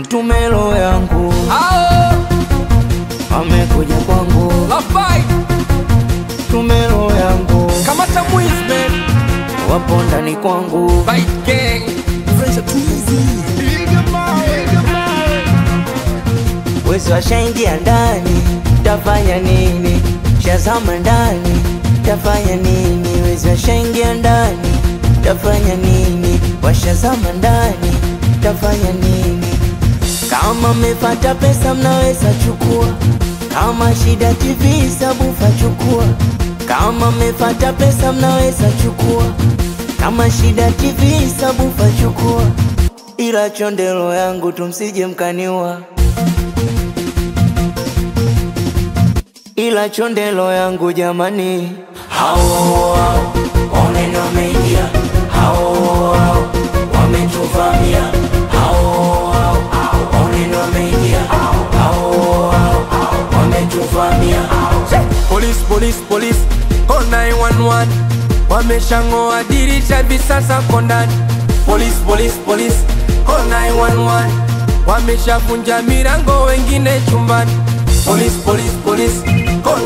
tumelo yangu Ao, amekuja kwangu Lafai, tumelo yangu kamata mwizi man. wapo ndani kwangu Fight gang. wezi washaingia ndani tafanya nini shazama ndani tafanya nini wezi washaingia ndani tafanya nini washazama ndani tafanya nini kama mmepata pesa mnaweza chukua kama shida tv sabufa chukua kama mmepata pesa mnaweza chukua kama shida tv sabufa chukua ila chondelo yangu tumsije mkaniwa ila chondelo yangu jamani hao hao oneno wameingia hao hao wametuvamia hao hao oneno wameingia hao hao wametuvamia Police, police, police, call 911 Wameshang'oa dirisha visasa kondani Police, police, police, call 911 Wameshavunja milango wengine chumbani Police, police, police, call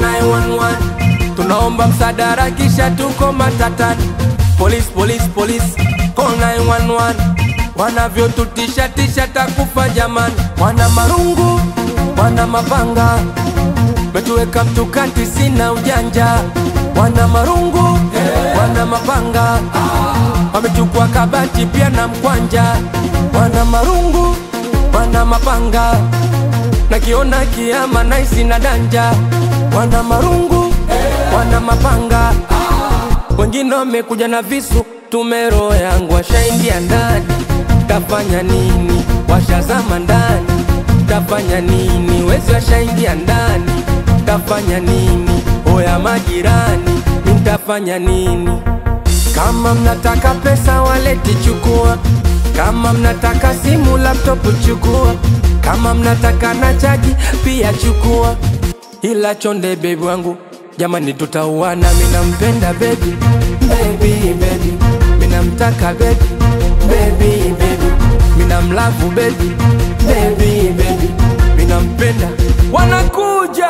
911 Tunaomba msaada kisha tuko matatani Police, police, police, call 911 Wanavyotutisha tisha takufa jamani Wana marungu, wana mapanga Metuweka mtukati sina ujanja Wana marungu, wana mapanga Wamechukua kabati pia na mkwanja Wana marungu, wana mapanga Nakiona kiama naisi na danja Wana marungu, wana mapanga Wengine wamekuja na visu Tumero yangu washaingia ndani Tafanya nini? Washazama ndani Tafanya nini? Wezi washaingia ndani Tafanya nini? Oya majirani Mtafanya nini? Kama mnataka pesa waleti chukua Kama mnataka simu laptop chukua Kama mnataka na chaji pia chukua Ila chonde bebi wangu Jamani tutauana mina mpenda baby Baby baby Mina mtaka baby Baby baby Mina mlavu baby Baby baby Mina mpenda Wanakuja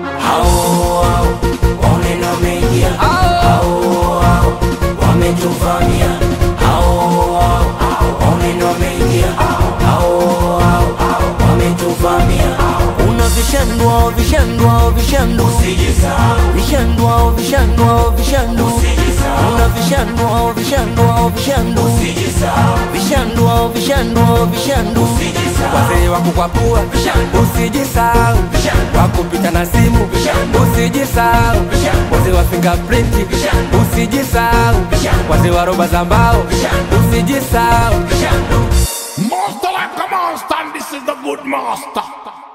hao hao oneno wameingia hao hao wametuvamia hao hao oneno wameingia hao hao wametuvamia una vishandwa vishandwa vishandu vishandwa vishandwa vishandu una vishandwa vishandwa vishandu vishandwa vishandwa vishandu Wazee wa kukwapua Usijisahau Wakupita na simu Usijisahau Wazee wa fingerprint Usijisahau Wazee wa roba za mbao Usijisahau Master like a monster, and this is the good master.